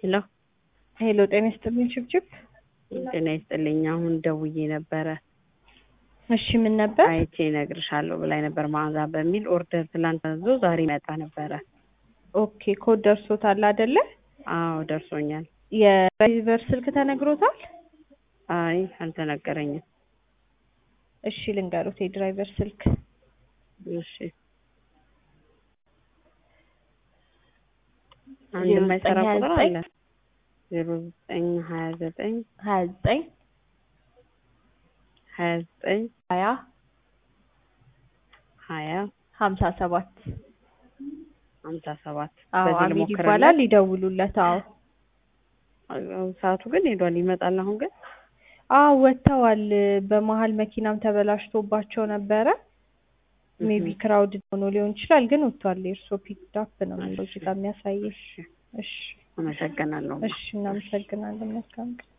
ሄሎ ሄሎ ጤና ይስጥልኝ ችብችብ። ጤና ይስጥልኝ። አሁን ደውዬ ነበረ እሺ ምን ነበር? አይቼ እነግርሻለሁ ብላኝ ነበር መዓዛ በሚል ኦርደር ትላንት አዞ ዛሬ መጣ ነበረ። ኦኬ ኮድ ደርሶታል አይደለ? አዎ ደርሶኛል። የድራይቨር ስልክ ተነግሮታል? አይ አልተነገረኝም። እሺ ልንገሩት የድራይቨር ስልክ እሺ አንድ የማይሰራ ቁጥር አለ ዜሮ ዘጠኝ ሀያ ዘጠኝ ሀያ ዘጠኝ ሀያ ዘጠኝ ሀያ ሀያ ሀምሳ ሰባት ሀምሳ ሰባት አዎ በዚህ አሚድ ልሞክርለት። ይባላል ይደውሉለት። አዎ ሰዓቱ ግን ሄዷል። ይመጣል አሁን ግን አዎ ወጥተዋል። በመሀል መኪናም ተበላሽቶባቸው ነበረ። ሜቢ ክራውድ ሆኖ ሊሆን ይችላል፣ ግን ወጥቷል። የእርሶ ፒክድ አፕ ነው የሚለው እዚህ ጋር የሚያሳየው። እሺ አመሰግናለሁ። እሺ እናመሰግናለን። መልካም ቀን